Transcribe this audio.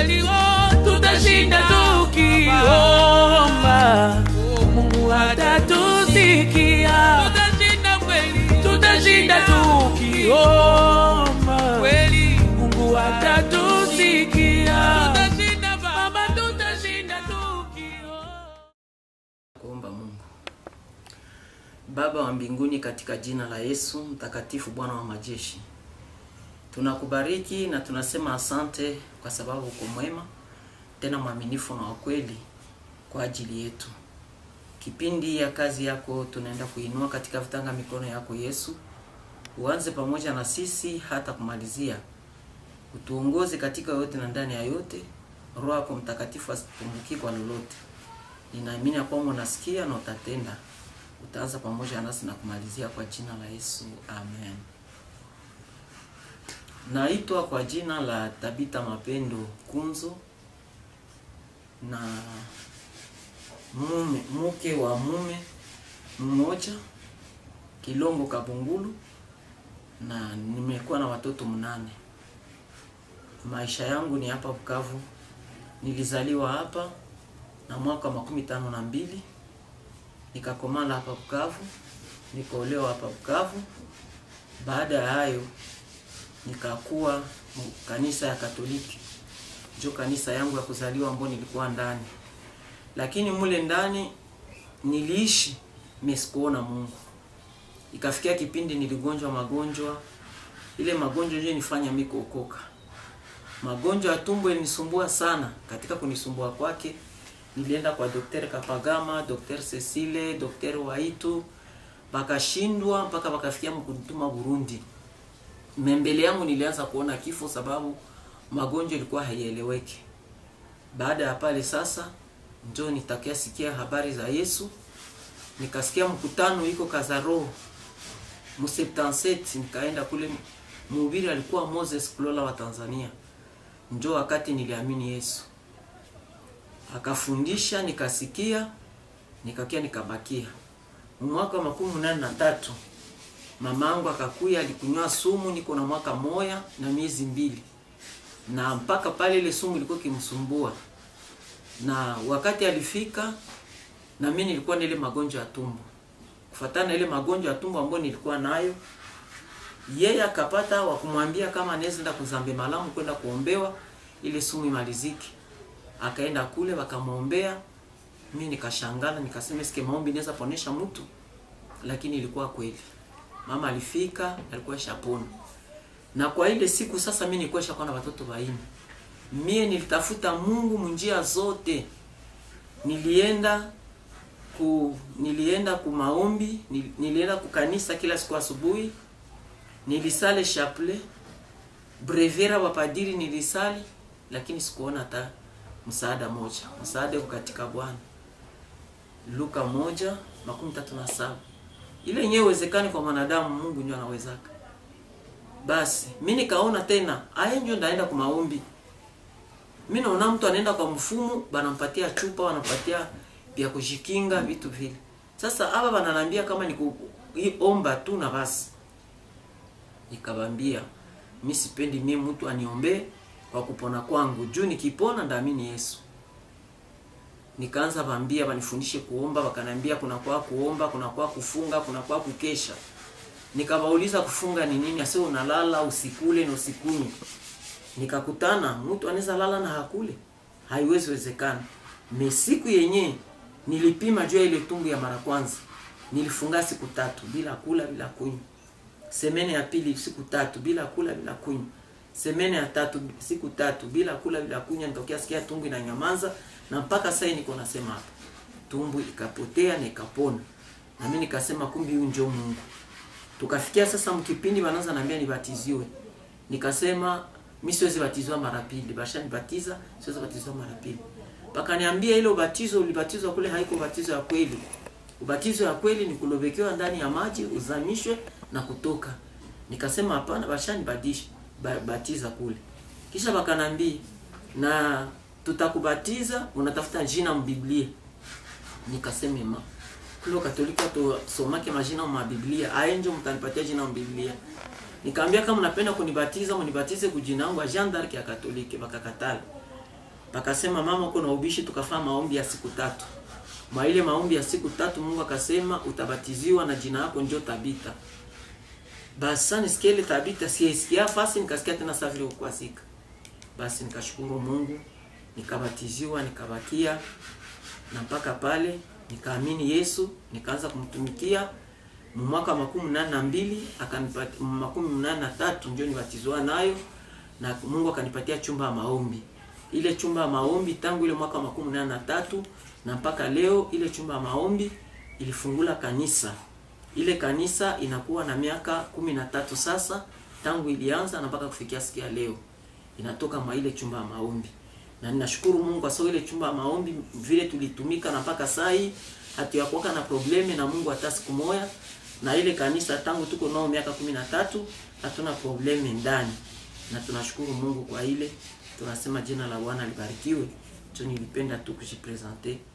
kweli oh, tutashinda tukiomba mungu atatusikia tutashinda kweli tutashinda tukiomba kweli mungu atatusikia tutashinda baba tutashinda tukiomba kuomba Mungu. Baba wa mbinguni, katika jina la Yesu mtakatifu, Bwana wa majeshi, tunakubariki na tunasema asante kwa sababu uko mwema tena mwaminifu na wa kweli kwa ajili yetu. Kipindi ya kazi yako tunaenda kuinua katika vitanga mikono yako Yesu, uanze pamoja na sisi hata kumalizia, utuongoze katika yote na ndani ya yote. Roho yako Mtakatifu asipungukie kwa lolote. Ninaamini ya kwamba unasikia na utatenda. Utaanza pamoja nasi na kumalizia kwa jina la Yesu, amen. Naitwa kwa jina la Tabita Mapendo Kunzo na mume mke wa mume mmoja Kilongo Kabungulu, na nimekuwa na watoto mnane. Maisha yangu ni hapa Bukavu, nilizaliwa hapa na mwaka wa makumi tano na mbili nikakomala hapa Bukavu, nikaolewa hapa Bukavu. Baada ya hayo nikakuwa mu- kanisa ya Katoliki, njo kanisa yangu ya kuzaliwa ambao nilikuwa ndani, lakini mule ndani niliishi mesikuona Mungu. Ikafikia kipindi niligonjwa magonjwa, ile magonjwa ndio nifanya mimi kuokoka. Magonjwa ya tumbo ilinisumbua sana. Katika kunisumbua kwake, nilienda kwa Dr. Kapagama, Dr. Cecile, Dr. Waitu, bakashindwa mpaka bakafikia mkunituma Burundi. Mbele yangu nilianza kuona kifo sababu magonjwa ilikuwa haieleweki. Baada ya pale sasa ndio nitakia sikia habari za Yesu. Nikasikia mkutano iko Kazaro mu 77 nikaenda kule mhubiri alikuwa Moses Kulola wa Tanzania. Njo wakati niliamini Yesu. Akafundisha nikasikia nikakia nikabakia. Mwaka wa makumi nane na tatu mamangu akakuya alikunywa sumu, niko na mwaka moya na miezi mbili, na mpaka pale ile sumu ilikuwa kimsumbua, na wakati alifika na mimi nilikuwa na ile magonjwa ya tumbo, kufatana na ile magonjwa ya tumbo ambayo nilikuwa nayo yeye akapata wa kumwambia kama anaweza enda kuzambe malamu kwenda kuombewa ile sumu imalizike. Akaenda kule wakamwombea. Mimi nikashangala nikasema, sike maombi inaweza ponesha mtu, lakini ilikuwa kweli. Mama alifika alikuwa shapona, na kwa ile siku sasa mimi nilikuwa shakuwa na watoto waini. Mie nilitafuta Mungu munjia zote, nilienda ku nilienda ku maombi, nil- nilienda kukanisa kila siku asubuhi nilisale chapelet brevera wapadiri nilisali, lakini sikuona hata msaada moja. Msaada uko katika Bwana. Luka moja makumi tatu na saba. Ile yenyewe uwezekani kwa mwanadamu, Mungu ndio anawezaka. Basi mi nikaona tena aya ndio ndaenda kwa maombi. Mi naona mtu anaenda kwa mfumu, banampatia chupa, wanampatia vya kujikinga vitu vile. Sasa hapa bananambia kama ni kuomba tu na basi nikabambia mi sipendi mie mtu aniombee kwa kupona kwangu juu nikipona ndaamini Yesu. Nikaanza bambia banifundishe kuomba, wakanambia kuna kwa kuomba, kuna kwa kufunga, kuna kwa kukesha. Nikawauliza kufunga ni nini? Ase unalala usikule na usikunywe. Nikakutana mtu anaweza lala na hakule, haiwezi wezekana. Me siku yenye nilipima juu ya ile tumbu ya mara kwanza, nilifunga siku tatu bila kula bila kunywa semene ya pili siku tatu bila kula bila kunywa, semene ya tatu siku tatu bila kula bila kunywa, nitokea sikia tumbu inanyamaza, na mpaka sasa niko nasema hapa, tumbu ikapotea na ikapona, na mimi nikasema kumbi huyu ndio Mungu. Tukafikia sasa mkipindi wanaanza naambia nibatiziwe, nikasema mimi siwezi batizwa mara pili, basha nibatiza, siwezi batizwa mara pili. Mpaka niambia ile ubatizo ulibatizwa kule haiko ubatizo ya kweli. Ubatizo ya kweli ni kulobekewa ndani ya maji uzamishwe na kutoka. Nikasema hapana, bashanibadilisha ba, batiza kule. Kisha bakanambia na tutakubatiza, unatafuta jina mbiblia. Nikasema ma kule Katolika tusomake majina mwa Biblia, aenjo mtanipatia jina mbiblia. Nikaambia kama mnapenda kunibatiza, mnibatize kujina langu Jean d'Arc ya Katoliki, bakakatala. pakasema mama uko na ubishi, tukafanya maombi ya siku tatu. Mwa ile maombi ya siku tatu Mungu akasema utabatiziwa na jina lako njo Tabita. Basi sasa nisikia ile Tabita, siisikia fasi, nikasikia tena sasa vile kukwazika. Basi nikashukuru Mungu, nikabatiziwa, nikabakia na mpaka pale nikaamini Yesu, nikaanza kumtumikia mu mwaka wa makumi nane na mbili akanipatia makumi mnane na tatu ndio nibatizwa nayo, na Mungu akanipatia chumba ya maombi. Ile chumba ya maombi tangu ile mwaka wa makumi nane na tatu na mpaka leo, ile chumba ya maombi ilifungula kanisa. Ile kanisa inakuwa na miaka kumi na tatu sasa tangu ilianza na mpaka kufikia siku ya leo, inatoka mwa ile chumba ya maombi na ninashukuru Mungu kwa sababu ile chumba ya maombi vile tulitumika na mpaka saa hii hatuyakuwaka na probleme na Mungu hata siku moja, na ile kanisa tangu tuko nao miaka kumi na tatu hatuna probleme ndani, na tunashukuru Mungu kwa ile. Tunasema jina la Bwana libarikiwe. Tu nilipenda tu kujipresente